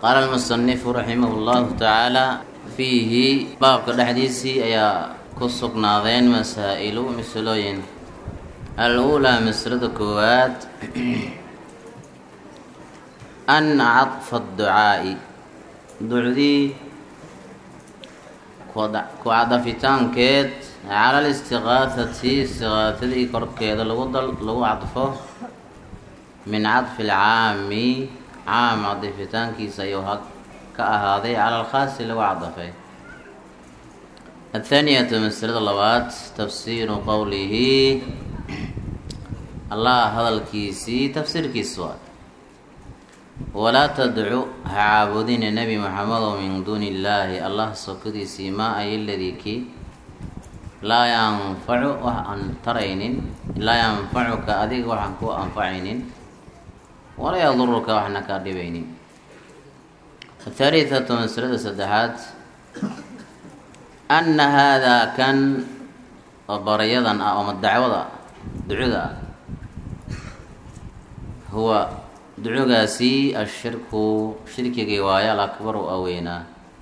qaala almusanifu raximah llahu tacaala fiihi baabka dhexdiisii ayaa ku sugnaadeen masaa-ilu misalooyin al-uulaa masalada koowaad ana cadfa adducaa'i ducdii ku cadafitaankeed cala alistiqaahati istiqaahadii korkeeda lagu dal lagu cadfo min cadfi alcaami caam cadifitaankiisa ayuu ha ka ahaaday cala alkhaasi lagu cadafay athaaniyatu masalada labaad tafsiiru qowlihi allah hadalkiisii tafsiirkiis waa walaa tadcu ha caabudina nebi maxamedow min duuni illaahi allah sokadiisii maa ay ladii kii laa yanfacu wax aan taraynin laa yanfacuka adiga waxaan ku anfacaynin walaa yaduruka waxna kaa dhibaynin athalithatu masalada saddexaad anna haadaa kan oo barayadan ah ooma dacwada ducada ah huwa ducugaasi ashirku shirkigii waayo alakbaru aweynaa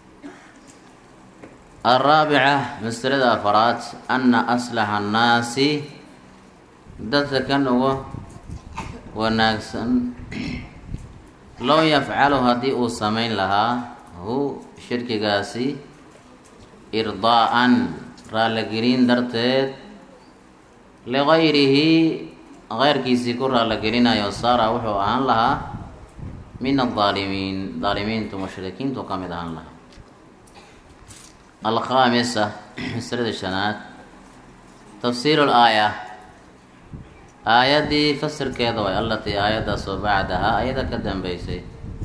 alraabica masalada afaraad anna aslaxa annaasi dadka kan uga wanaagsan low yafcalu haddii uu samayn lahaa hu shirkigaasi irdaa-an raaligelin darteed ligayrihi keyrkiisii ku raaligelinayo saara wuxuu ahaan lahaa min aldaalimiin daalimiintu mushrikiintu ka mid ahaan lahaa alkhaamisa masalada shanaad tafsiiru laaya aayaddii fasirkeeda way allatii aayaddaasoo bacdahaa ayada ka dambeysay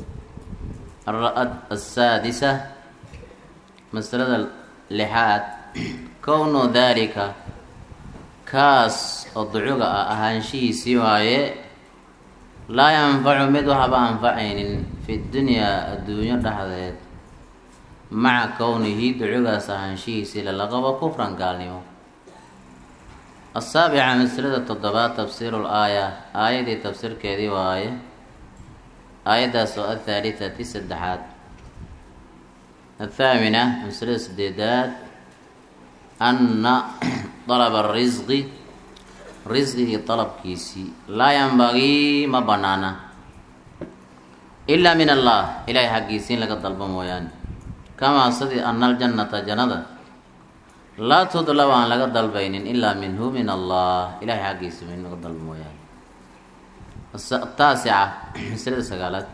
asaadisa masalada lixaad kownu daalika kaas oo ducuga ah ahaanshihiisii waaye laa yanfacu mid waxba anfacaynin fi dunyaa adduunyo dhexdeed maca kownihi ducugaas ahaanshihiisii lalaqabo kufran gaalnimo asaabica masalada toddobaad tafsiiru laaya aayadii tafsiirkeedii waaye aayaddaas oo athaalithati saddexaad athaamina masalada sideedaad anna dalaba risqi risqigii dalabkiisii laa yanbagii ma banaana ilaa min allah ilaahay xaggiisii in laga dalbo mooyaane kamaa sidii ana aljannata jannada laa tudlab aan laga dalbaynin ilaa minhu min allah ilahay xaggiisa in laga dalbo mooyaane taasica masalada sagaalaad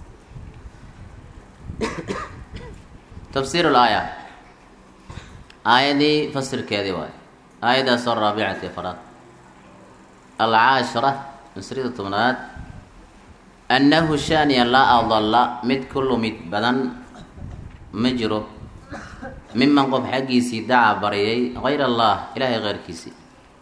tafsiir laaya aayadii fasirkeedii waayo aayaddaasoo raabicati faraad alcaashira masrida tobnaad annahu shaaniya laa adalla mid ku lumid badan ma jiro miman qof xaggiisii daca baryay hayr allah ilaahay keyrkiisii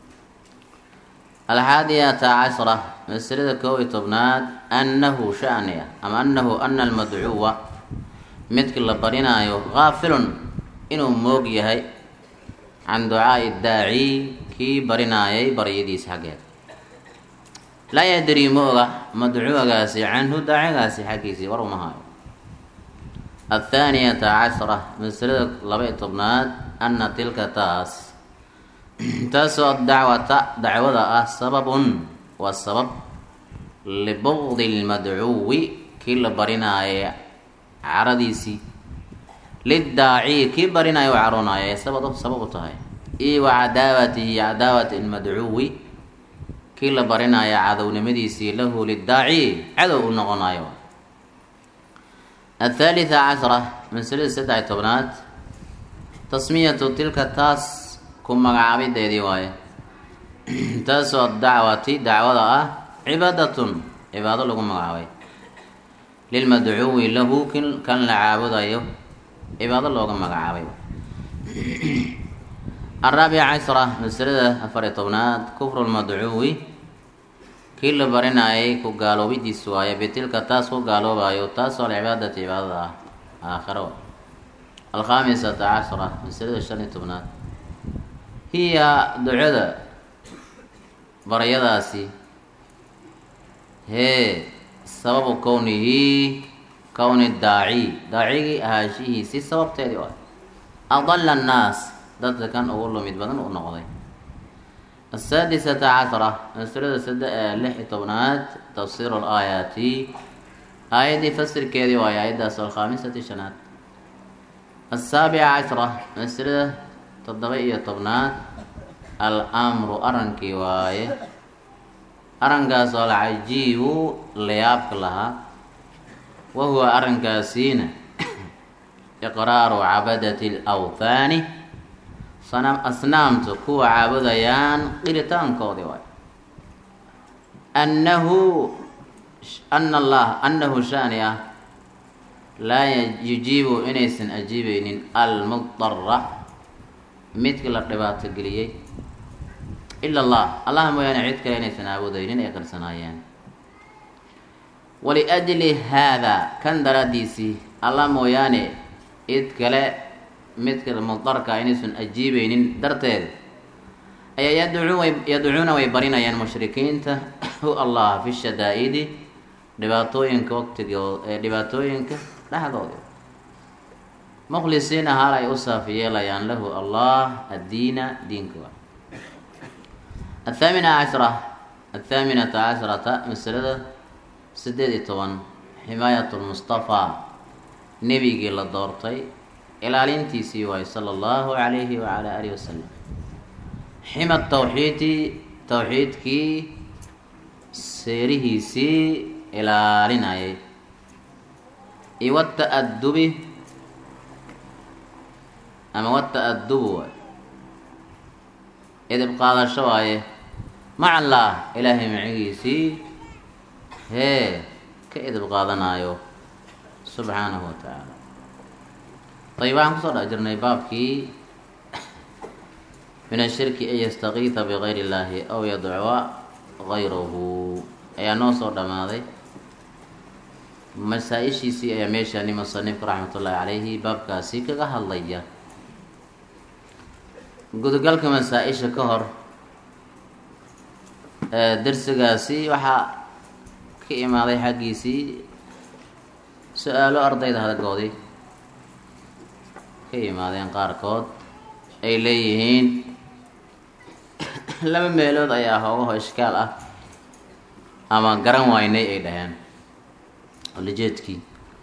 alxaadiyata cashra masalada koob iyo tobnaad annahu shaaniya ama annahu ana almadcuwa midki la barinaayo gaafilun inuu moog yahay can ducaai daaci kii barinaayay baryadiisa xaggeed laa yadrii ma oga madcuugaasi canhu daacigaasi xaggiisii war uma hayo athaaniyata cashra masalada laba-iyo tobnaad anna tilka taas taasoo adacwata dacwada ah sababun waa sabab libugdi lmadcuwi kii la barinaaya caradiisii lidaaci kii barinaayo u caroonaayo ay sabab sabab u tahay io wa cadaawatihi cadaawati lmadcuwi kii la barinaayo cadownimadiisii lahu lidaaci cadow u noqonayo athaalitha cashra masalada saddex tobnaad tasmiyatu tilka taas ku magacaabideedii waaye taasoo dacwati dacwada ah cibaadatun cibaado lagu magacaabay lilmadcuwi lahu kan la caabudayo cibaado looga magacaabay araabica cashra masalada afariyo tobnaad kufru lmadcuwi kii la barinayay ku gaaloobidiis waaye bitilka taas ku gaaloobayo taasoo alcibaadati cibaadada ah aakhiro alkhaamisata cashra masalada shan iyo tobnaad hiya ducada baryadaasi hee sababu kownihi kowni daaci daacigii ahaashihiisii sababteedii waay adala annaas dadka kan ugu lumid badan u noqday asaadisata cashara masalada sade lix iyo tobnaad tafsiiru laayaati aayaddii fasirkeedii waayo aayaddaas alkhaamisati shanaad asaabica cashra masalada toddoba iyo tobnaad al-amru arankii waaye arrinkaas oo alcajiibu layaabka lahaa wa huwa arrinkaasiina iqraaru cabadati alawthaani sanam asnaamtu kuwa caabudayaan qiritaankoodii waay annahu ana allah annahu shaani ah laa yujiibu inaysan ajiibeynin almudara midka la dhibaato geliyey ila allah allah mooyaane cid kale inaysan aabudaynin ay qarsanaayeen waliajli haada kan daraaddiisii allah mooyaane cid kale midka mudarka inaysan ajiibeynin darteed ayaa yadcuun yadcuuna way barinayaan mushrikiinta hu allah fi shadaa-idi dhibaatooyinka waqtigood ee dhibaatooyinka dhexdooda mukhlisiina haal ay u saafi yeelayaan lahu allah addiina diinka athaamina cashra athaaminata casharata masalada sideed iyo toban ximaayat lmustafaa nebigii la doortay ilaalintiisii waayo sala allahu calayhi wacala alihi wasalam xima tawxiidi tawxiidkii seerihiisii ilaalinayay iyo wata-adubi ama wata-adubu waay edib qaadasho waaye maca allah ilaahay macigiisii hee ka edib qaadanayo subxaanahu wa tacaala ayib waxaan kusoo dhex jirnay baabkii min ashirki an yastakiita bigayr illaahi aw yadcuwa gayrahu ayaa noo soo dhammaaday masaa-ishiisii ayaa meeshaani musanifku raxmatullaahi calayhi baabkaasi kaga hadlaya gudagalka masaa-isha ka hor darsigaasi waxaa ka imaaday xaggiisii su-aalo ardayda hadagoodii ka imaadeen qaarkood ay leeyihiin laba meelood ayaa hoogaho ishkaal ah ama garan waynay ay dhaheen olajeedkii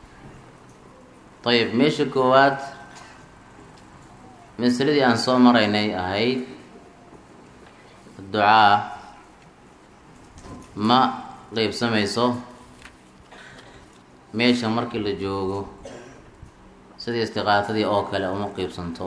ayib meesha koowaad masaladii aan soo maraynay ahayd ducaa ma qeybsamayso meesha markii la joogo sidii istiqaatadii oo kale uma qeybsanto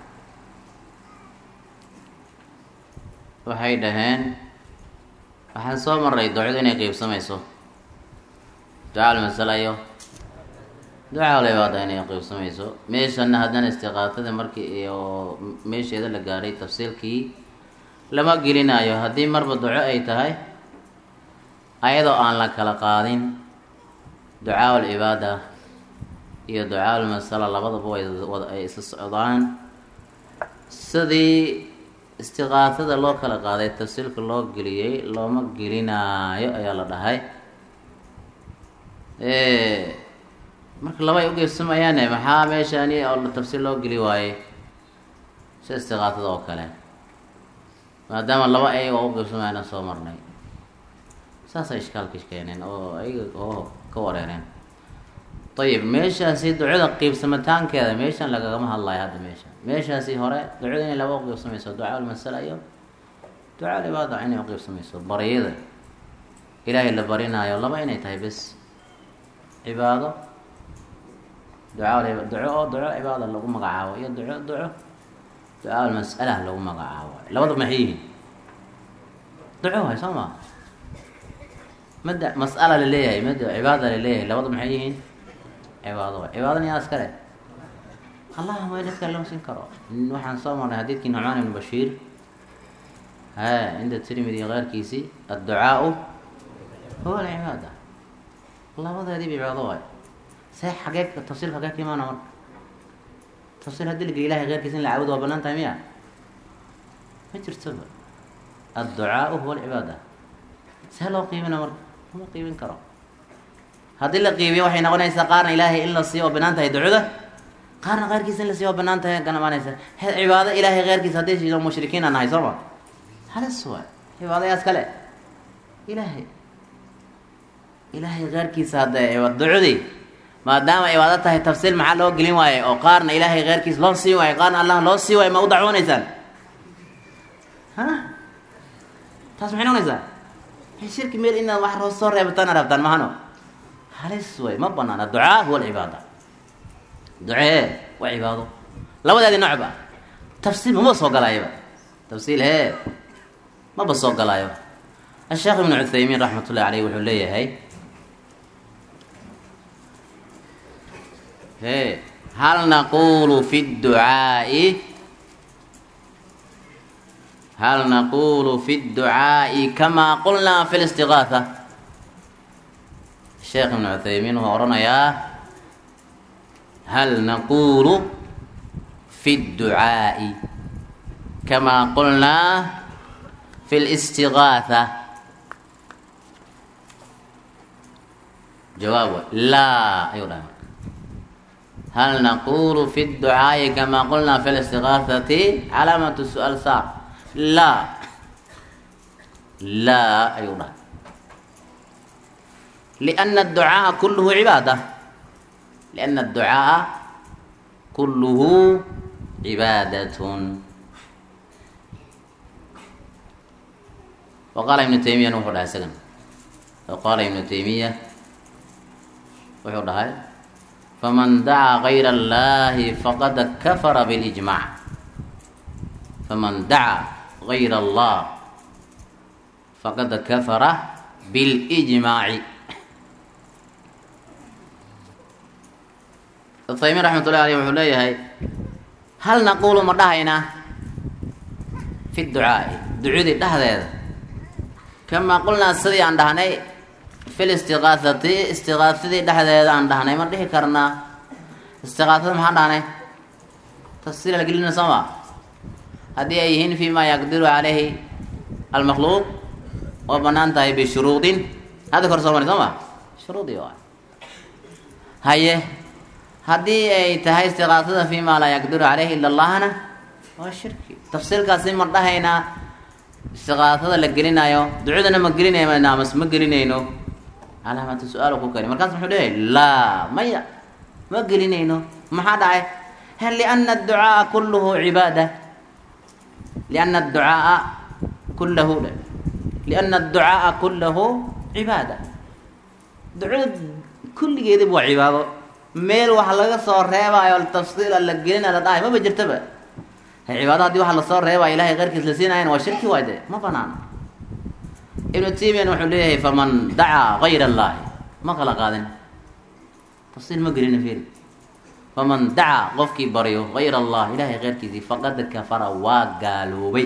waxay dhaheen waxaan soo maray ducadu inay qeybsamayso ducaa lmasala iyo ducaa lebaada inay qeybsamayso meeshana haddana istiqaatada markii iyo meesheeda la gaadhay tafsiilkii lama gelinayo haddii marba duco ay tahay ayadoo aan la kala qaadin ducaa alcibaada iyo ducaa almasala labadaba way ay isla socdaan sidii istiqaatada loo kala qaaday tafsiilka loo geliyey looma gelinaayo ayaa la dhahay marka laba ay ugeybsamayaane maxaa meeshani oo tafsiil loo geli waayey si istiqaatada oo kale maadaama laba ayaga oo ugeybsamayana soo marnay saasay ishkaalka keeneen oo ayaga oo ka wareereen ayib meeshaasi ducada qiibsamitaankeeda meeshan lagagama hadlayo hadda meesha meeshaasi hore ducada inay laba uqiibsamayso ducaa almasala iyo ducaa alibaada inay uqiibsamayso baryada ilaahay la barinaayo laba inay tahay bes cibaado ducaa duco oo duco cibaada lagu magacaabo iyo duco duco ducaa almas'ala lagu magacaabo labada maxay yihiin duco waay soo ma mada mas'ala laleeyahay mada cibaada laleeyahay labada maxay yihiin cibaado waay cibaadana yaa iskale allah ma dadka loo siin karo waxaan soo marnay xadiidkii nucmaan ibnu bashiir ha cinda tirmidi keyrkiisii adducaau huwa alcibaada labadeediiba cibaado waay see xagee tafsiil xagee ka imaana marka tafsiil haddii la geliy ilahay keyrkiisa in la caabudo waa banaan tahay miya ma jirtoba adducaau huwa alcibaada see loo qiibina marka lama qiibin karo haddii la qiibiyo waxay noqonaysaa qaarna ilaahay in la siiyo oo banaan tahay ducada qaarna keyrkiisa in la siiyo oo banaan tahay ganamaanaysa he cibaado ilaahay keyrkiisa haddii shido mushrikiin aan nahay soo ma halis waay cibaadayaas kale ilaahay ilaahay keyrkiisa hadda ducadii maadaama cibaado tahay tafsiil maxaa loo gelin waaye oo qaarna ilaahay keyrkiisa loo sii waayo qaarna allah loo sii waayo ma u dacwoonaysaan ha taas maxay noqonaysaa shirki meel inaad wax roo soo reebtaan rabtaan mahano halis way ma banaana ducaa huwa alcibaada ducee waa cibaado labadeedi noocba tafsiil mama soo galaayaba tafsiil hee maba soo galaayo asheekh ibnu cuthaymiin raxmat ullahi aleyh wuxuu leeyahay he hal naqulu fi dducaai hal naqulu fi dducaai kama qulnaa fi listigaatha sheekh ibnu cuthaymiin wuxuu odhanayaa hal naqulu fi dducaai kama qulnaa fi listigaatha jawaab laa ayuu dhahay hal naqulu fi dducaai kama qulnaa fi listigaahati calaamatu su-aal saar laa laa ayuu dhahay liana adducaaa kulluhu cibaada liana adducaaa kulluhu cibaadatun wa qaala ibnu taymiyana wuxuu dhahay isagan wa qaala ibnu taymiya wuxuu dhahay faman dacaa gayra allahi faqad kafara bilijmac faman dacaa gayra allah faqad kafara bilijmaaci uthaymiin raxmat ullahi aleyh wuxuu leeyahay hal naqulu ma dhahaynaa fi ducaai ducudii dhexdeeda kamaa qulnaa sidii aan dhahnay fi listiqaahati istiqaasadii dhexdeeda aan dhahnay ma dhihi karnaa istiqaasada maxaan dhahnay tafsiil la gelina soo ma haddii ay yihiin fi ma yaqdiru caleyhi almakhluuq oo banaan tahay bishuruudin hadda kor soo mari soo ma shuruudii waa haye haddii ay tahay istiqaasada fi ma laa yaqdiru caleyhi ila allahna waa shirki tafsiilkaasi ma dhahaynaa istiqaasada la gelinayo ducadana ma gelinayno amas ma gelinayno calaamatu su-aal ku kani markaas muxuu leeyahay laa maya ma gelinayno maxaa dhacay hal liana adducaaa kulluhu cibaada liana adducaaa kullahu liana adducaaa kullahu cibaada ducada kulligeediba waa cibaado meel wax laga soo reebaayo tafsiila la gelina la dhahay maba jirtaba cibaado haddii waxa lasoo reebaya ilahay keyrkiis la siinayan waa shirki waay de ma banaana ibnu taymiyan wuxuu leeyahay faman dacaa gayra allahi ma kala qaadin tafsiil ma gelina firi faman dacaa qofkii baryo gayra allah ilahay keyrkiisii faqad kafara waa gaaloobay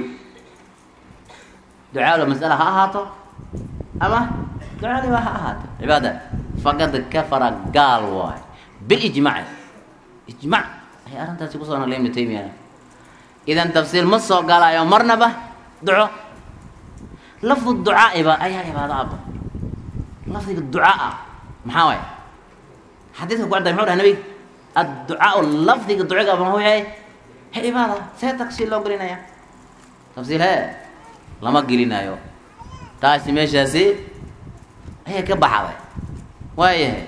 ducaalo masala ha ahaato ama ducaaliba ha ahaato cibaada faqad kafara gaal waay bilijmaci ijmac ay arrintaasi kusoo naqlay ibnu taymiya idan tafsiil ma soo galaayo marnaba duco lafdu ducaaiba ayaa cibaado aba lafdiga ducaaa maxaa waay xadiiska ku cadday muxuu dhahay nabiga adducaau lafdiga duciga muxuu yahay he cibaada see tafsiil loo gelinaya tafsiil he lama gelinayo taasi meeshaasi ayay ka baxday waayahay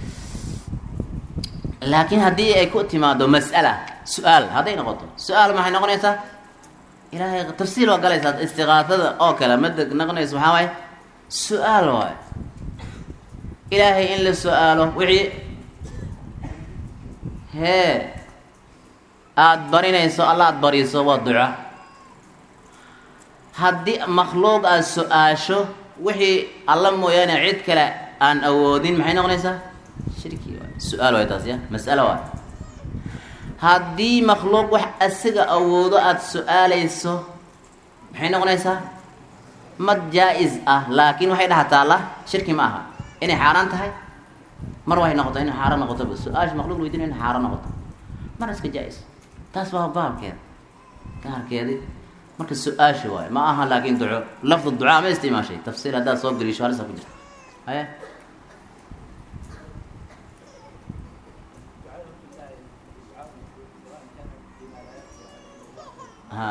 laakiin haddii ay ku timaado mas'ala su-aal hadday noqoto su-aal maxay noqonaysaa ilaahay tafsiil waa galaysaa istiqaasada oo kale mada noqonaysa maxaa waaye su-aal waay ilaahay in la su-aalo wixii hee aada barinayso alla aada bariso waa duca haddii makhluuq aada su-aasho wixii alla mooyaane cid kale aan awoodin maxay noqonaysaa shirki waay su-aal waay taas ya mas'alo waay haddii makhluuq wax asiga awoodo aada su-aalayso maxay noqonaysaa mad jaa-is ah laakiin waxay dhaha taalla shirki ma aha inay xaaraan tahay mar waxay noqoto inay xaaraan noqotoba su-aasha makhluq weydiin inay xaaraan noqoto mar iska jaa-is taas waa baabkeeda gaarkeedi marka su-aasha waayo ma aha laakiin duco lafdu ducaa ma isticmaashay tafsiir haddaad soo geliisho halisa ku jirta haye ha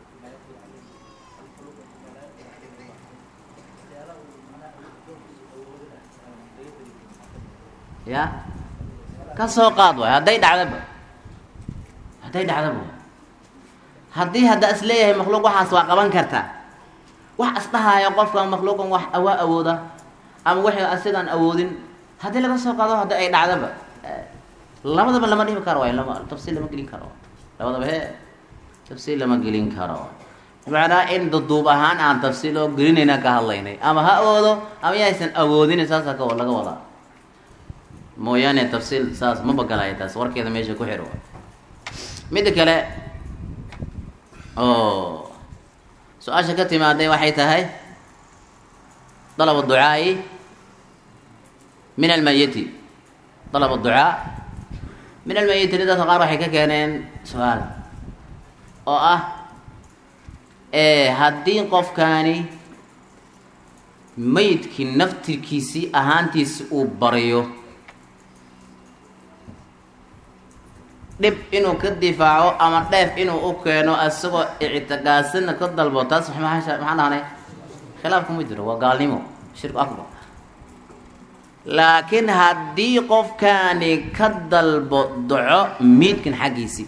ya ka soo qaad waay hadday dhacdaba hadday dhacdaba waay haddii hadda is leeyahay makhluuq waxaas waa qaban kartaa wax isdhahaayo qofka makhluuqan wax awaa awooda ama wixii asigaan awoodin haddii laga soo qaado haddi ay dhacdaba labadaba lama dhihi karo waay lama tafsiil lama gelin karo labadaba he tafsiil lama gelin karo macnaa in duduub ahaan aan tafsiil oo gelinayna ka hadlaynay ama ha awoodo ama yaysan awoodin saasa ka laga wadaa mooyaane tafsiil saas ma bagalaya taas warkeeda meesha ku xiro midda kale oo su-aasha ka timaaday waxay tahay dalab ducaai min almayiti dalab ducaa min almayiti dadka qaar waxay ka keeneen su-aal oo ah haddii qofkaani mayidkii naftirkiisii ahaantiisi uu baryo dhib inuu ka difaaco ama dheef inuu u keeno isagoo ictiqaadsana ka dalbo taas maxaa dhahnay khilaaf kuma jiro waa gaalnimo shirku akbar laakiin haddii qofkaani ka dalbo doco miidkan xaggiisii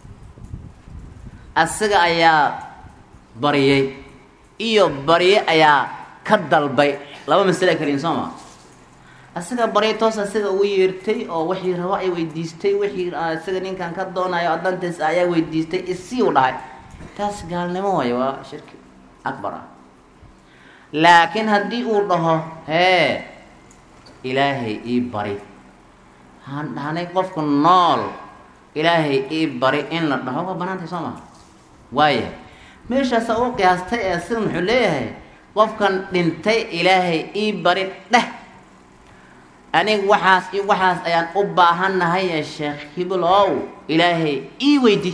asaga ayaa baryay iyo barye ayaa ka dalbay laba masale kaliin soo maa asaga baryay toos asaga ugu yeertay oo wixii rabo ay weydiistay wixii isaga ninkan ka doonayo adantiis ayaa weydiistay isii u dhahay taas gaalnimo waayo waa shirki akbar ah laakiin haddii uu dhaho hee ilaahay ii bari haan dhahnay qofku nool ilaahay ii bari in la dhaho waa banaantay soo maha waaya meeshaasa u qiyaastay ee sida muxuu leeyahay qofkan dhintay ilaahay ii bari dheh anig waxaas i waxaas ayaan u baahannahay ee sheekh hibilow ilaahay ii weydi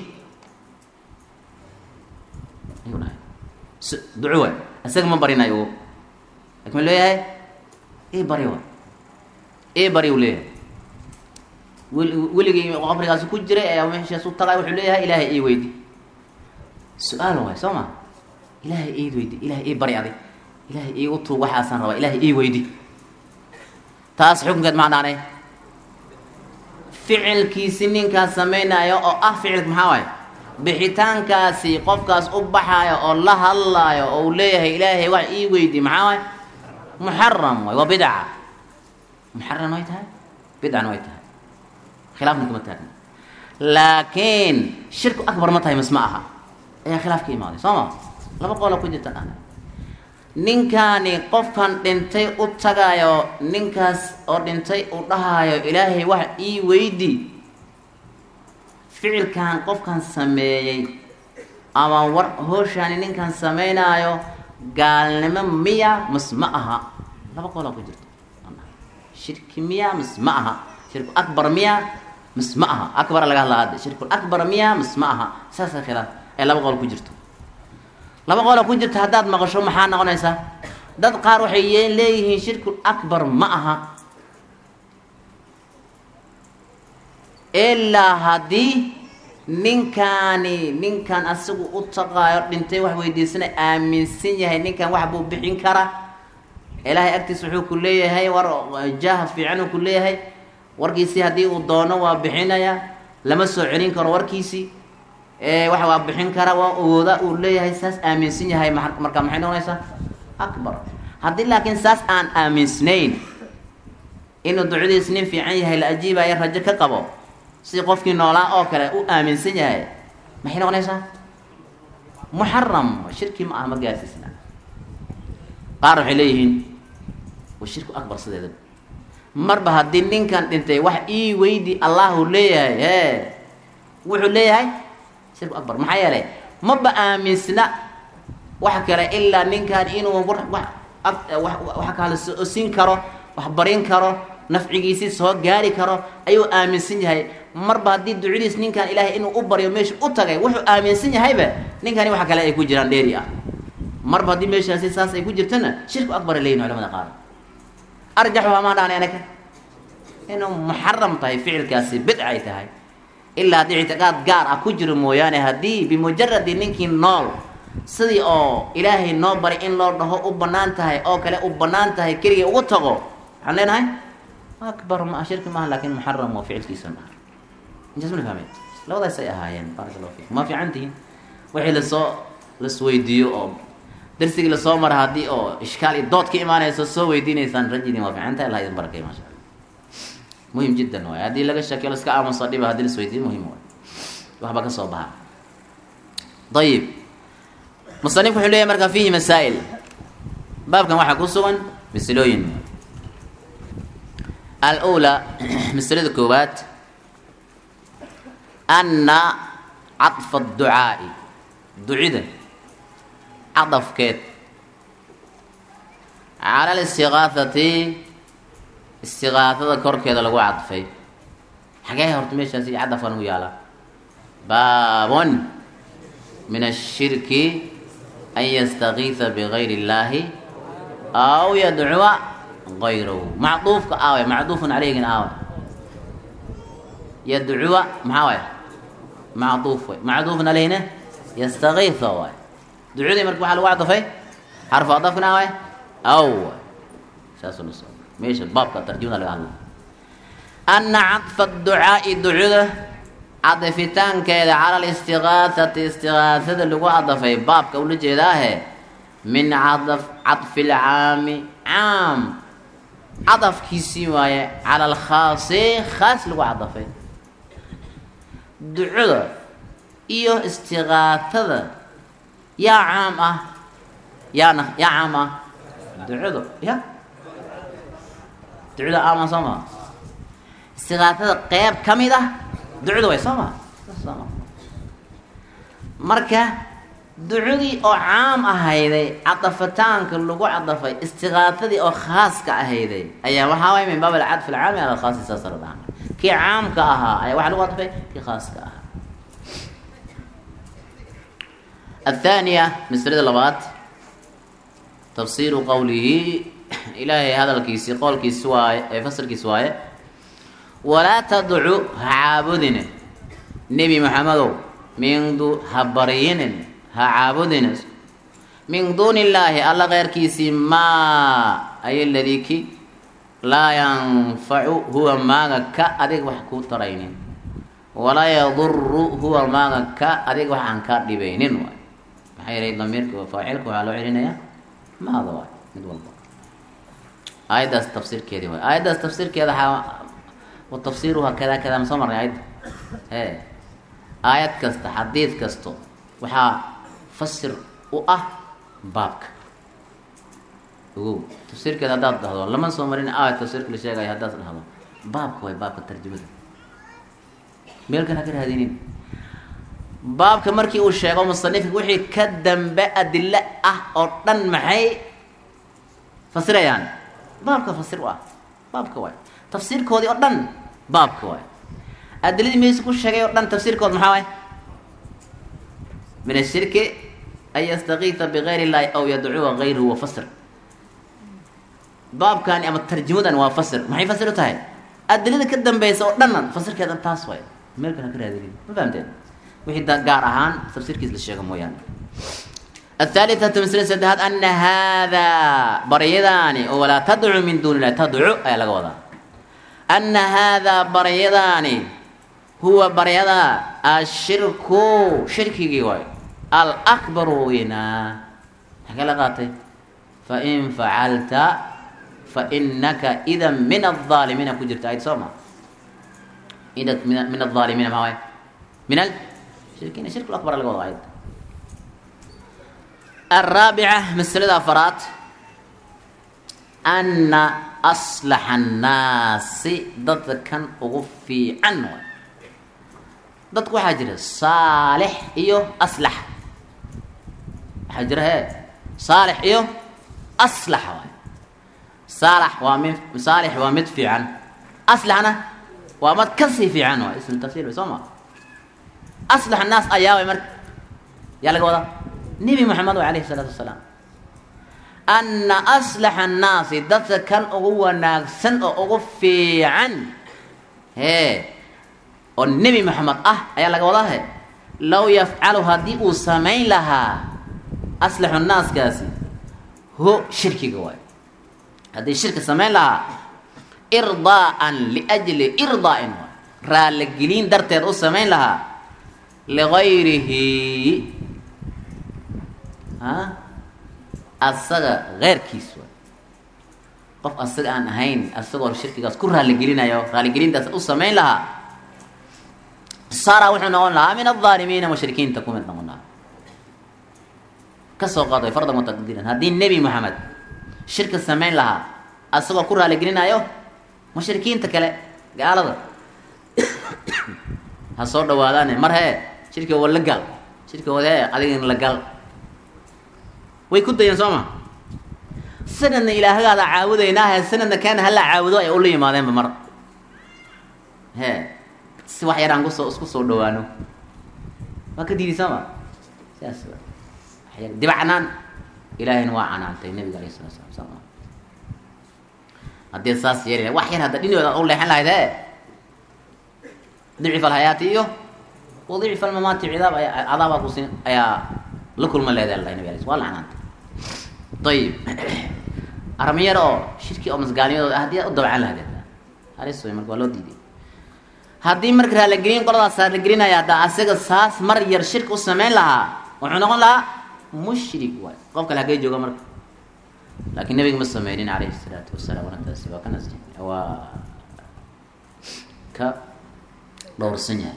ayuu dhahay s duco waay isaga ma barinayo lakin ma leeyahay ii bari waay ii bari uu leeyahay wel weligii qabrigaasi ku jiray ayaa meeshaas u tagay wuxuu leeyahay ilaahay ii weydi su-aal waay soo ma ilaahay ii weydi ilaahay ii bari adig ilaahay ii utuug waxaasaan rabaa ilaahay ii weydi taas xukunkeed maa dhaanay ficilkiisi ninkaas samaynayo oo ah ficilka maxaa waaye bixitaankaasi qofkaas u baxaayo oo la hadlaayo oo uu leeyahay ilaahay wax ii weydi maxaa waaye muxaram waay waa bidca muxaram way tahay bidcana way tahay khilaafna kama taagna laakiin shirku akbar ma tahay mas ma aha ayaa khilaaf ka imaaday soo ma laba qoola ku jirta dhana ninkaani qofkan dhintay u tagaayo ninkaas oo dhintay uu dhahaayo ilaahay wax ii weydi ficilkan qofkan sameeyey ama war hooshaani ninkan samaynaayo gaalnimo miya mas ma aha laba qolaa ku jirto shirki miya mas ma aha shirku akbar miya mas ma aha akbara laga hadlaa hadda shirku akbar miya mas ma aha saasa khilaaf ee laba qol ku jirto laba qola ku jirta haddaad maqasho maxaa noqonaysaa dad qaar waxay y leeyihiin shirkul akbar ma aha ilaa haddii ninkaani ninkan asagu u taqaayo dhintay wax weydiisana aaminsan yahay ninkan wax buu bixin kara ilaahay agtiis wuxuu ku leeyahay war jaaha fiican uu ku leeyahay warkiisii haddii uu doono waa bixinaya lama soo celin karo warkiisii wax waa bixin kara waa awooda uu leeyahay saas aaminsan yahay marka maxay noqonaysaa akbar haddii laakiin saas aan aaminsnayn inuu ducadiis nin fiican yahay la ajiibaya rajo ka qabo si qofkii noolaa oo kale u aaminsan yahay maxay noqonaysaa muxaram shirki ma aha ma gaarsiisna qaar waxay leeyihiin wa shirku akbar sideeda marba haddii ninkan dhintay wax ii weydi allahu leeyahay e wuxuu leeyahay shirku akbar maxaa yeelay maba aaminsna wax kale ilaa ninkan inuu wax wax kale siin karo wax barin karo nafcigiisii soo gaari karo ayuu aaminsan yahay marba haddii ducadiis ninkan ilaahay inuu u baryo meesha u tagay wuxuu aaminsan yahayba ninkani wax kale ay ku jiraan dheeri ah marba haddii meeshaasi saas ay ku jirtana shirku akbar leeyihin culamada qaar arjaxu hamaa dhaanay anaka inuu muxaram tahay ficilkaasi bidca ay tahay ilaa haddii ictiqaad gaar ah ku jiro mooyaane haddii bimujaradi ninkii nool sidii oo ilaahay noo baray in loo dhaho u banaan tahay oo kale u banaan tahay keligii ugu tago waxaan leenahay akbar ma shirki maaha laakin muxaram waa ficilkiisa maaha intaas mana fahmeen labadaas ay ahaayeen baaraka allahu fiikum ma fiican tihiin wixii lasoo lasweydiiyo oo darsigii lasoo mara haddii oo ishkaal iyo dood ka imaanayso soo weydiinaysaan rajidin waa fiican tahay allah idin barakay maasha allah muhim jiddan waay haddii laga shakiyo laska aamuso dhiba hadii lasweydiiyo muhim waay waxba ka soo baxa ayib musanifku wuxuu leeyahy marka fiihi masaa'il baabkan waxaa ku sugan masalooyin alula masalada koowaad anna cadfa adducaa'i ducida cadafkeed cala alistiqaahati istiqaahada korkeeda lagu cadfay xagee horta meeshaasi cadafkan ugu yaala baabon min ashirki an yastakiisa bigayri اllaahi aw yadcuwa gayrahu macduufka aawe macduufun caleyhgin aawe yadcuwa maxaa waay macduuf way macduufun caleyhna yastakiisa waay ducudii marka waxaa lagu cadafay xarfu adafkana waay aw waay saasuna so meesha baabka tarjumada laga hadla ana cadfa ducaa'i ducuda cadafitaankeeda cala alistiqaasati istiqaasada lagu cadafay baabka ula jeedaahe min cadaf cadfi lcaami caam cadafkiisii waaye cala alkhaasi khaas lagu cadafay ducuda iyo istiqaasada yaa caam ah yaana yaa caam ah ducuda ya ducuda aama soo maa istiqaasada qeyb ka mid ah ducuda way soo maa sooma marka ducudii oo caam ahayday cadafitaanka lagu cadafay istiqaafadii oo khaaska ahayday ayaa waxaa waay min baab alcadf alcaami ala alkhaasi saasa la dhaha kii caamka ahaa ayaa waxaa lagu cadafay kii khaaska ahaa الثانية مسألة لبات تفسير قوله إلهي هذا الكيسي قول كيسواي فسر كيسواي ولا تدعو عابدنا نبي محمد من دو هبرين هعابدنا من دون الله الله غير كيسي ما أي الذي كي لا ينفع هو ما كا أديك وحكو ترينين ولا يضر هو ما كا أديك وحن كا دبينين واي maxay yahay damiirka faacilka waxaa loo celinayaa maada waay mid walba aayaddaas tafsiirkeedii waay aayaddaas tafsiirkeeda waxaa wa tafsiiruha kada kada ma soo marnay aayadda e aayad kasta xadiid kasto waxaa fasir u ah baabka ogow tafsiirkeeda haddaad dhahdo lama soo marin aayad tafsiirka la sheegayo haddaad dhahdo baabka waay baabka tarjumada meelkan ha ka raadinin baabka markii uu sheego musanifka wixii ka dambe adilo ah oo dhan maxay fasirayaan baabka fasir u ah baabka waay tafsiirkoodii oo dhan baabka waay adiladii meesa ku sheegay oo dhan tafsiirkood maxaa waay min ashirki an yastakiisa bigayr illahi aw yadcuwa gayruhu wa fasir baabkani ama tarjumadan waa fasir maxay fasir u tahay adilada ka dambeysa oo dhanna fasirkeedan taas waay meelkan ha ka raadinin ma fahamteen wixii gaar ahaan tafsiirkiis la sheego mooyaane الثالثة مسألة سدهات أن هذا بريداني ولا تدعو من دون الله تدعو أي لغة وضع أن هذا بريداني هو بريدا الشرك شرك جواي الأكبر هنا حكى لغاتي فإن فعلت فإنك إذا من الظالمين كجرت أيد سوما إذا من الظالمين ما هو من الشركين الشرك الأكبر اللي وضعيد الرابعة مسألة أفراد أن أصلح الناس ضد كان أغفي عنه ضد كو حاجر صالح إيو أصلح حاجر هي صالح إيو أصلح واي صالح ومن صالح ومدفع عن أصلح أنا ومتكسي في عنه اسم التفسير بسمه أصلح الناس أياوي مرك يلا قوضا نبي محمد عليه الصلاة والسلام أن أصلح الناس دت كان أغوى ناقصن أغو في عن هي oo nebi moxamed ah ayaa laga wadahe low yafcalu haddii uu samayn lahaa aslaxu naaskaasi ho shirkiga waay haddii shirki samayn lahaa irdaa'an liajli irdaa'in waay raalligelin darteed u samayn lahaa ligayrihi a asaga keyrkiis waay qof asaga aan ahayn asagoo shirkigaas ku raaligelinayo raaligelintaas u samayn lahaa sara wuxuu noqon lahaa min alaalimiina mushrikiinta ku mid noqon lahaa kasoo qaaday fardan wataqdiiran haddii nebi moxamed shirka samayn lahaa asagoo ku raaligelinayo mushrikiinta kale gaalada ha soo dhawaadaane mar hee shirkiga wa la gal shirkiga wad hee adigin la gal way ku dayeen soo ma sanadna ilaahagaada caabudaynaahe sanadna kaana hala caabudo ay ula yimaadeenba mar he si wax yaraan kusoo isku soo dhawaano waa ka diiday sooma sidaas waxyar dibacnaan ilaahayna waa canaantay nabiga alayh salatu slam soma haddii saas yeeli wax yar hadda dhinooda ad u leexan lahayd he dicif alhayaati iyo wadicif almamaati cidaab aya cadaabaa kusi ayaa la kulma leedahay allah nabi alay waa la canaantay ayib armiyar oo shirki oo masgaalnimadooda haddii u dabcan lahayd halis way marka waa loo diiday haddii marka raaligelin qoladaas raaligelinaya hadda asaga saas mar yar shirki u samayn lahaa wuxuu noqon lahaa mushrik waay qof kale hagee jooga marka laakiin nabiga ma sameynin calayhi salaatu wasalaam wanataasi waa ka nas waa ka dhowrsan yahay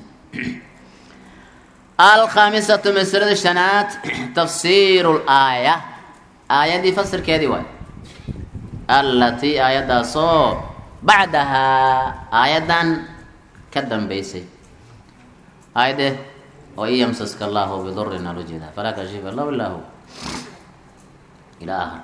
alkhamisatu masalada shanaad tafsiiru laaya aayaddii fasirkeedii waay allatii aayaddaasoo bacdahaa aayaddan ka dambeysay aayade oo in yamsaska allahu bidurin alo jeeda falaa kashifa lahu ilaa hu ilaa ahar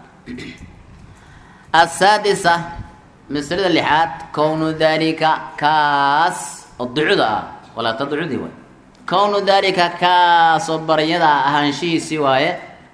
asaadisa masalada lixaad kownu dalika kaas oo ducuda ah walaata ducudii waay kownu dalika kaas oo baryada ahaanshihiisii waaye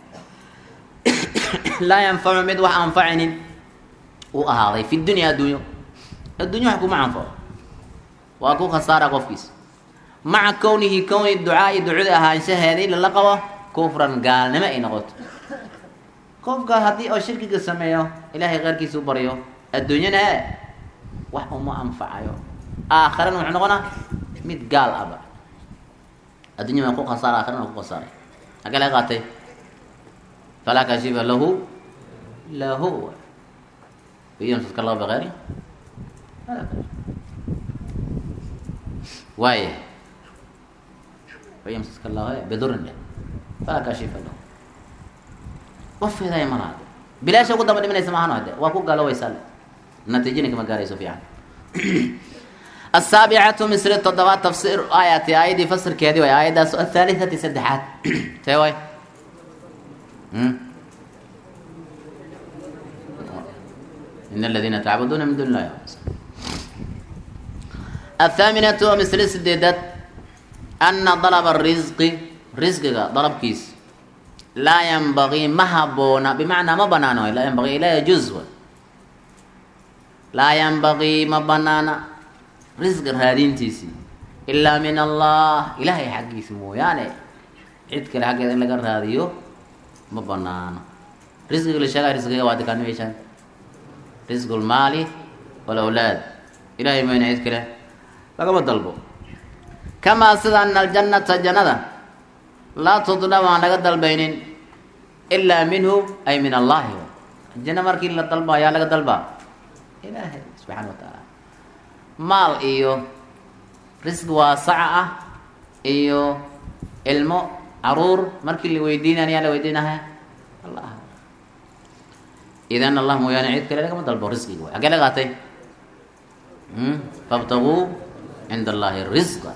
laa yanfacu mid wax anfacinin uu ahaaday fi dunya addunyo addunya wax kuma anfaco waa ku khasaara qofkiis maca kownihi kowni ducaai ducada ahaanshaheedii lala qabo kufran gaalnimo ay noqoto qofka haddii oo shirkiga sameeyo ilaahay keyrkiisa u baryo adduunyana e wax uma anfacayo aakharana wuxuu noqonaa mid gaal aba addunya waa ku khasaara aakharana waa ku khasaaray hagee laga qaatay falaa kashifa lahu lahu yamsaska allahu bikeyri falaa kashifa waaya yamsaska allahu bidurin le falaa kashifa lahu wafeedaaya malaha bilaasha ugu damba dhimanaysa maahano hade waa ku gaaloweysaa le natiijina kama gaarayso fiican asaabicatu misri toddobaad tafsir aayati aayadii fasirkeedii way aayaddaas athaalithati saddexaad tee way in aladiina tacbuduuna min duni illahi athaaminatu misri sideedad ana dalaba risqi risqiga dalabkiis laa yanbagii ma haboona bimacnaa ma banaano laa yanbagii laa yajuuz laa yanbagii ma banaana risqi raadintiisii ilaa min allah ilaahay xaggiisa mooyaane cid kale xaggeeda in laga raadiyo ma banaano risqiga la sheegaya risqiga waa dikaani meeshaan risqu lmaali walawlaad ilahay mayna cid kale lagama dalbo kamaa sida ana aljannata jannada laa tudlab aan laga dalbaynin ilaa minhu ay min allahi janno markii la dalba ayaa laga dalbaa ilaahay subxaana wa tacaala maal iyo risq waasaca ah iyo ilmo caruur markii la weydiinaya yaa la weydiinaha allah idan allah mooyaane cid kale lagama dalbo risqiga way hagee la qaatay fabtaguu cinda allahi risqa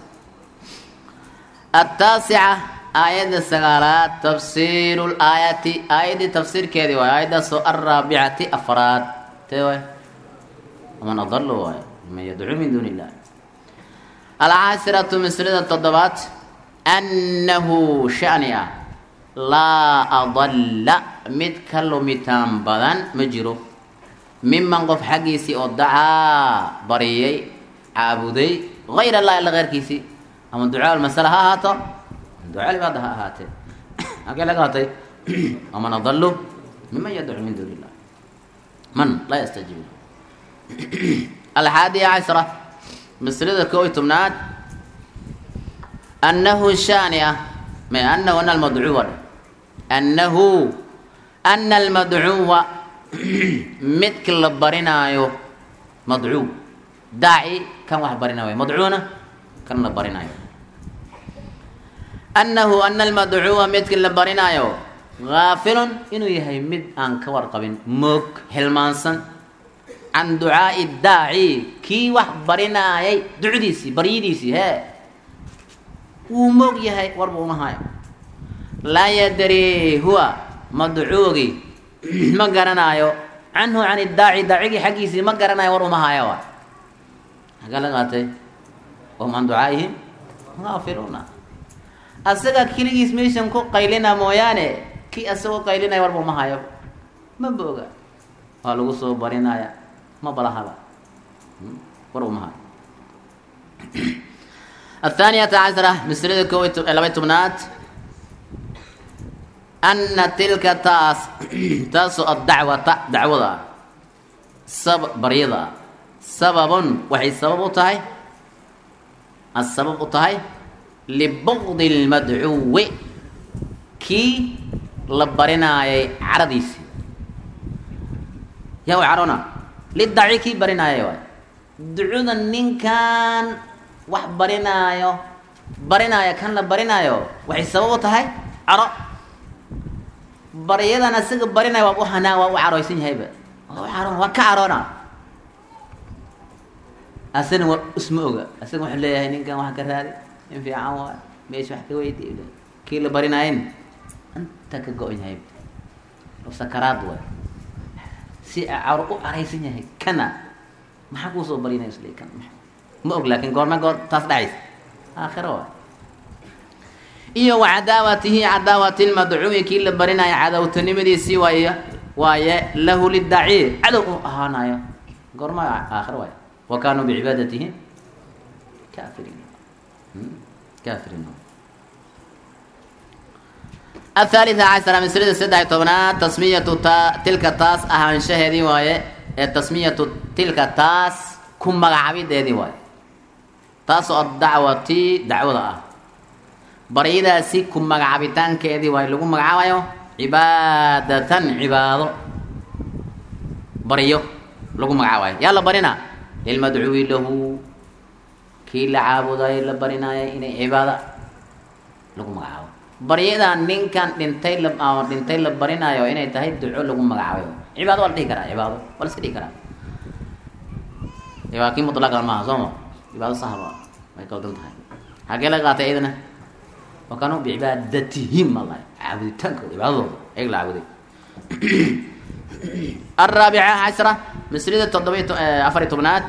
ataasica aayadda sagaalaad tafsiiru laayati aayaddii tafsiirkeedii waay aayaddaasoo alraabicati afraad tee waay waman adalu waay man yadcuu min duuni illah alcaashiratu mislida toddobaad annahu shani ah laa adalla mid ka lumitaan badan ma jiro miman qof xaggiisii oo dacaa bariyay caabuday hayr allah alla keyrkiisii ama ducaa masala ha ahaato ducaa cibaada ha ahaatee halkee laga hatay waman adalu miman yadcu min duuni illah man laa yastajiib alxaadiya cashra maslada koo iyo tobnaad annahu shaani ah ma anahu ana almadcuwa annahu ana almadcuwa midka la barinaayo madcuw daaci kan wax barinayo madcuuna kan la barinaayo annahu ana almadcuwa midka la barinaayo gaafilun inuu yahay mid aan ka warqabin moog hilmaansan can ducaai daaci kii wax barinaayay ducdiisii baryadiisii hee wuu moog yahay warba uma hayo laa yadri huwa madcuugi ma garanaayo canhu can idaaci daacigii xaggiisii ma garanayo war uma hayo wa hagaa la qaatay wahum can ducaaihim gaafiluuna asaga keligiis meeshan ku qaylina mooyaane kii asagoo qaylinaya warba uma hayo ma booga waa lagu soo barinaya ma balahaba war uma hayo athaaniyata cashra maslada ko laba tobnaad ana tilka taas taasoo addacwata dacwada ah sab baryada ah sababun waxay sabab u tahay asabab u tahay libugdi lmadcuwi kii la barinaayay caradiisii yaa way carona lidaci kii barinaayay waay ducuda ninkan wax barinaayo barinaayo kan la barinaayo waxay sabab u tahay caro baryadan asiga barinaya waa u hanaa waa u carooysan yahayba waa u caroona waa ka caroona asana waa isma oga asaga wuxuu leeyahay ninkan wax ka raadi in fiican waay meesha wax ka weydiy kii la barinaayen anta ka go-on yahay sakaraad waay si caro u caraysan yahay kana maxaa kuusoo barinaya isle kan ma og laakin goorma goor taas dhacaysa aakhiro waay iyo wa cadaawatihi cadaawati lmadcuumi kii la barinaayo cadowtanimadiisii waay waaye lahu lidaci cadow u ahaanayo goorma aakhiro waay wa kaanuu bicibaadatihi kaafiriin kaafiriin athalitha cashara maslada saddex tobnaad tasmiyatu ta tilka taas ahaanshaheedii waaye ee tasmiyatu tilka taas ku magacabideedii waaye taasoo addacwati dacwada ah baryadaasi ku magacabitaankeedii waaye lagu magacaabayo cibaadatan cibaado baryo lagu magacaabayo yaa la barina lilmadcuwi lahu kii la caabudayo la barinaayo inay cibaada lagu magacaabo baryadan ninkan dhintay la dhintay la barinaayo inay tahay duco lagu magacaabayo cibaado waa la dhihi karaa cibaado waa la iska dhihi karaa waa kii mutlaqan maaha sooma cibaado sahaba way kaldan tahay hagee laga qaatay iyadana wa kaanuu bicibaadatihim alla caabuditaankooda cibaadadooda ayag la caabuday araabica cashra maslada toddoba afariy tobnaad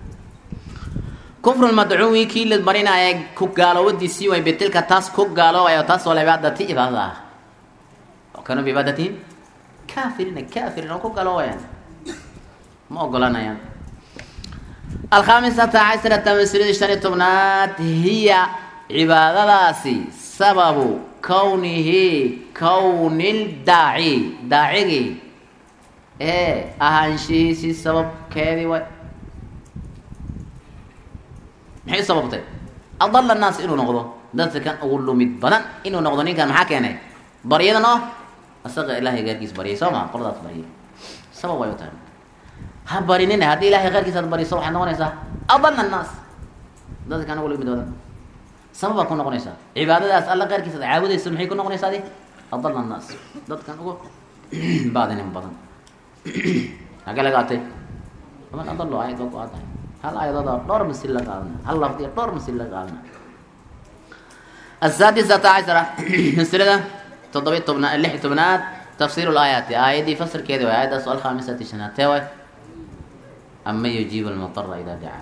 kufru lmadcuwi kii la marinaayo ku gaaloowadiisii way bitilka taas ku gaaloobayo taas oo cibaadati cibaadada ah wa kaanuu bicibaadatihim kaafirina kaafiriin oo ku gaaloobayaan ma ogolanayaan alkhamisata cashrata maslada shan iyo tobnaad hiya cibaadadaasi sababu kownihi kownil daaci daacigii ee ahaanshihiisii sababkeedii way maxay sababtay adala naas inuu noqdo dadka kan ugu lumid badan inuu noqdo ninkan maxaa keenay baryadan oo asaga ilahay gaarkiis baryay soo maa qoladaas baryay sabab way u tahay ha barinina haddii ilahay keyrkiis aad bariso waxaad noqonaysaa adala naas dadka kan ugu lumid badan sababaad ku noqonaysaa cibaadadaas alla keyrkiis aad caabudayso maxay ku noqonaysaa adi adala naas dadkan ugu baadinin badan hagee laga atay aman adalo ayad waa ku aadahay hal ayadooda dhowr masil la qaadana hal lafdiya dhowr masil la qaadana asaadisata cashara maslada toddoba tobnaad lix tobnaad tafsiir laayaati aayadii fasirkeedi way aayaddaas alkhamisati shanaad tee way ama yujiibu lmutara idaa dacaa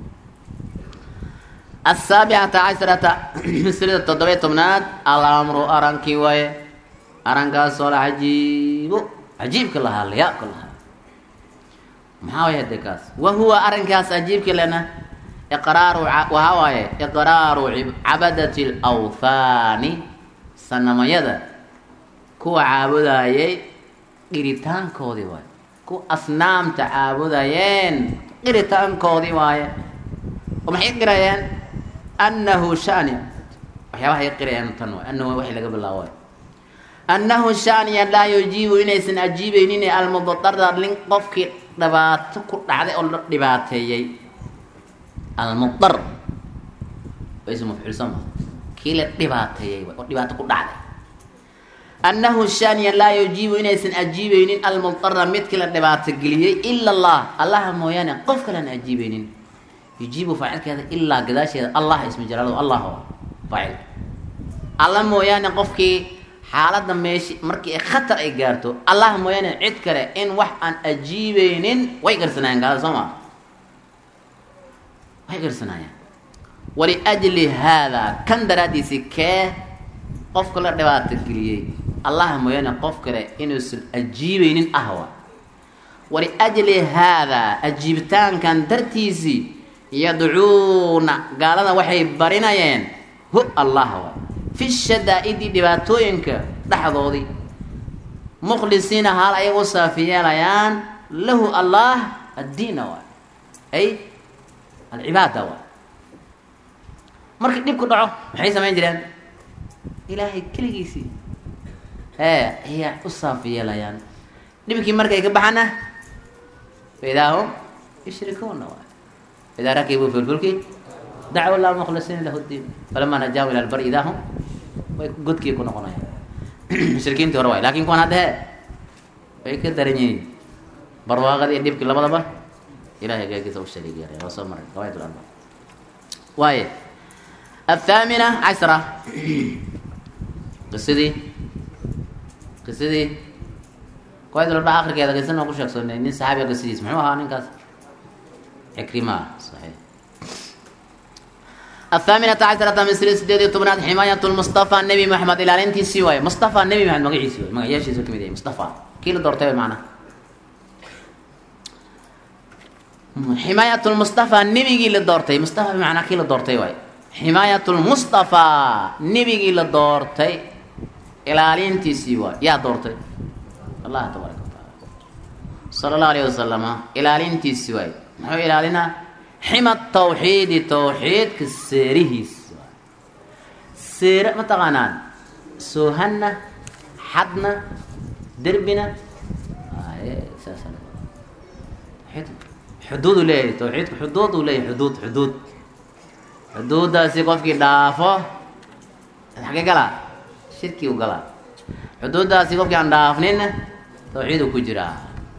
asaabicata casharata maslada toddoba tobnaad alamru arankii waaye arankaasoo la cajiibo cajiibka lahaa layaabka lahaa maxaa way hade kaas wa huwa arrinkaas cajiibka lena iqraaru waxaa waaye iqraaru cabadati alawthaani sanamayada kuwa caabudayay qiritaankoodii waaye kuwa asnaamta caabudayeen qiritaankoodii waaye oo maxay qirayeen annahu shani waxyaabahay qirayeen tan waay annahu waxay laga bilaabo annahu shaniya laa yujiibu inaysan ajiibeynin almudara lin qofkii dhibaato ku dhacday oo la dhibaateeyey almudar ism mafcuul sama kii la dhibaateeyey oo dhibaato ku dhacday annahu shaniya laa yujiibu inaysan ajiibeynin almudara midkii la dhibaato geliyey ila allah allaha mooyaane qof kalean ajiibeynin yujiibu faacilkeeda ilaa gadaasheeda allah ismi jalaaladu allah faacil alla mooyaane qofkii xaaladda meeshi markii khatar ay gaarto allah mooyaane cid kale in wax aan ajiibeynin way garsanaayeen gaalada soo maa way garsanaayeen waliajli haadaa kan daraaddiisi kee qofka la dhibaato geliyey allah mooyaane qof kale inuusan ajiibeynin ahwa waliajli haadaa ajiibitaankan dartiisii yadcuuna gaalada waxay barinayeen hu allah wa fi shadaa-idi dhibaatooyinka dhexdoodii mukhlisiina haal ayay u saafi yeelayaan lahu allah addiina waay ay alcibaada waay markii dhibku dhaco maxay samayn jireen ilaahay keligiisii ee ayaa u saafi yeelayaan dhibkii markay ka baxana faidaa hum yushrikuuna waay idaa rakibuu fi lfulki dacwa llah mukhlisiina lahu diin falama najaahu ila lbari idaa hum way godkii ku noqonayaan mushrikiintii hore waay lakin kuwan hadda he way ka daran yihiin barwaaqadii iyo dhibkii labadaba ilahay gaagiisa u shariig yaray waa soo maray qawaid larba waaye athaamina cashra qisadii qisadii qawaid larba akrikeeda qisa noo ku sheegsoonay nin saxaabiga qisadiis muxuu ahaa ninkaas cikrima saxiix الثامنة عشرة من سلسلة سديد تبنات حماية المصطفى النبي محمد إلى أنتي سواي مصطفى النبي محمد مقعي سواي مقعي شيء سوى كميدي مصطفى كيلو دورتي معنا حماية المصطفى النبي قيل دورتي مصطفى بمعنى كيلو دورتي واي حماية المصطفى النبي قيل دورتي إلى أنتي سواي يا دورتي الله تبارك وتعالى صلى الله عليه وسلم إلى أنتي سواي محو إلى لنا xima tawxiidi tawxiidka seerihiis seere ma taqaanaan soohanna xadna derbina saas xuduudu leeyahay tawxiidku xuduud uu leeyahay xuduud xuduud xuduuddaasi qofkii dhaafo xagee galaa shirkii u galaa xuduuddaasi qofkii aan dhaafninna tawxiidu ku jiraa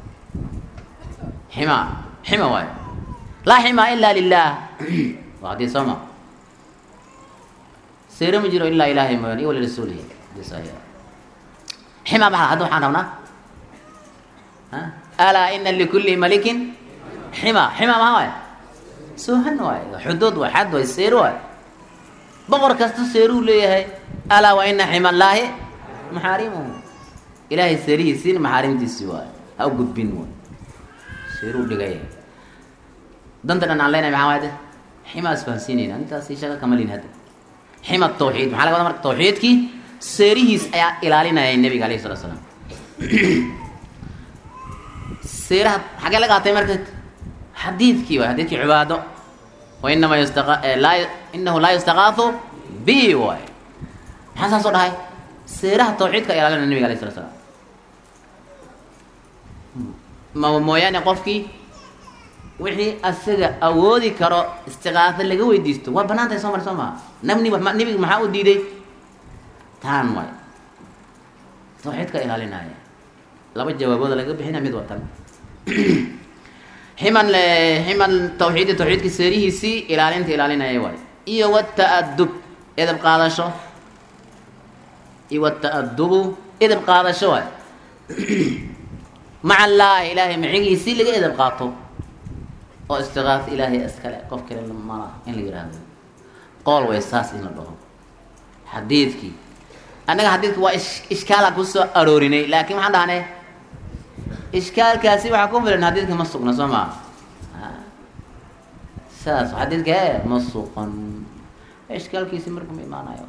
xima xima waayo laa ximaa ila lilah waa hadii soo ma seere ma jiro ilaa ilaahay mooyaan iyo walirasuulihi xima maxaa hadda waxaan rabnaa alaa ina likulli malikin xima xima maha waay soohan waay xuduud waay xad waay seero waay boqor kasta seeruu leeyahay alaa wa ina xima allaahi maxaarimuhu ilaahay seerihiisiin maxaarimtiisi waay ha u gudbin waay seeruu dhigaya danta dhan aan leenahay maxaa waay de xima isfahansiinayna intaas shaqa kama lin hadda xima tawxiid maxaa laga wada marka tawxiidkii seerihiis ayaa ilaalinayay nebiga alayhi salatu salaam seeraha xagee la qaatay marka xadiidkii waay xadiidkii cibaado wa inama yustaqa laa inahu laa yustaqaafu bi waay maxaa saas oo dhahay seeraha tawxiidka ilaalinaya nebiga alayhi salatu salaam ma mooyaane qofkii wixii asaga awoodi karo istiqaafo laga weydiisto waa banaan tahay soo mari soo maa nabni nebiga maxaa u diiday taan waay tawxiidka ilaalinaya laba jawaabooda laga bixina mid watan ximan ximan tawxiidi tawxiidka seerihiisii ilaalinta ilaalinaya waay iyo wata-adub edab qaadasho iyo wata-adubu edab qaadasho waay maca allaahi ilaahay macigiisii laga edab qaato oo istiqaaf ilaahay iskale qof kale mala in la yihahdo qool way saas in la dhaho xadiidkii annaga xadiidka waa ishkaala kusoo aroorinay laakiin waxaan dhahnay ishkaalkaasi waxaa ku filan xadiidka ma sugna soo maa saas xadiidka e ma suqan ishkaalkiisi marka ma imaanayo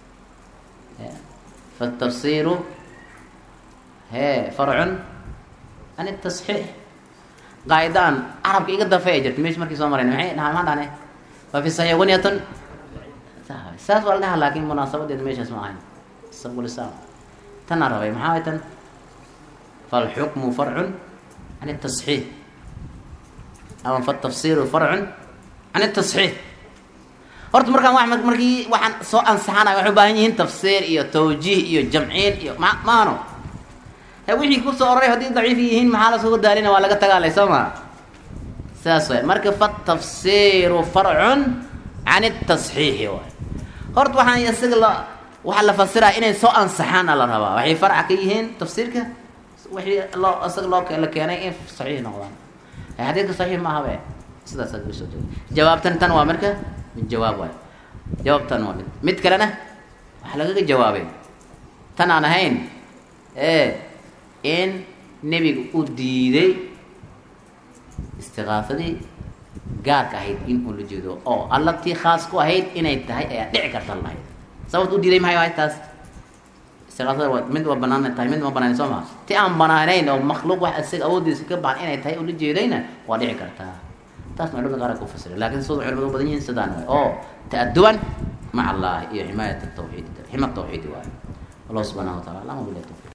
fatafsiru he farcun an tasxiix qaacidaan carabka iga dafay ay jirta mesh markii soo marayn maay maa maa dhahne waa fi saxiix gunyatun saas waa la dhaha laakin munaasabadeeda meeshaas ma ahayn sabqulisaam tanaa rabay maxaa way tan falxukmu farcun can tasxiix ama fatafsiru farcun can tasxiix horta markaan wa markii waxaan soo ansaxanay waxay u baahan yihiin tafsiir iyo tawjiih iyo jamciin iyo ma maano he wixii kusoo ororay haddii daciif yihiin maxaa lasugu daalina waa laga tagaalay soo ma saas way marka fatafsiru farcun can tasxiixi waay horta waxaan isaga la waxaa la fasiraa inay soo ansaxaana la rabaa waxay farca ka yihiin tafsiirka wixii loo isaga loo la keenay in saxiix noqdaan xadiidka saxiix maaha be sidaas usoo jeeda jawaabtan tan waa marka mid jawaab waay jawaabtan waa mid mid kalena waxaa lagaga jawaabay tan aan ahayn e in nebiga u diiday istiqaasadii gaarka ahayd in uu la jeedo oo allatii khaas ku ahayd inay tahay ayaa dhici karta lahayd sababt u diiday maxay ahayd taas istiqaasada waa mid waa banaan tahay mid ma banaan soo maa ti aan banaanayn oo makhluuq wax isaga awoodiisa ka baan inay tahay ula jeedayna waa dhici kartaa taasna culimada qaar ku fasira lakin sida culimadu badan yihiin sidaan waay oo ta'aduban maca allahi iyo ximaayat tawxiid xima tawxiidi waayo allah subxanahu wa tacala alama bilah tawfiq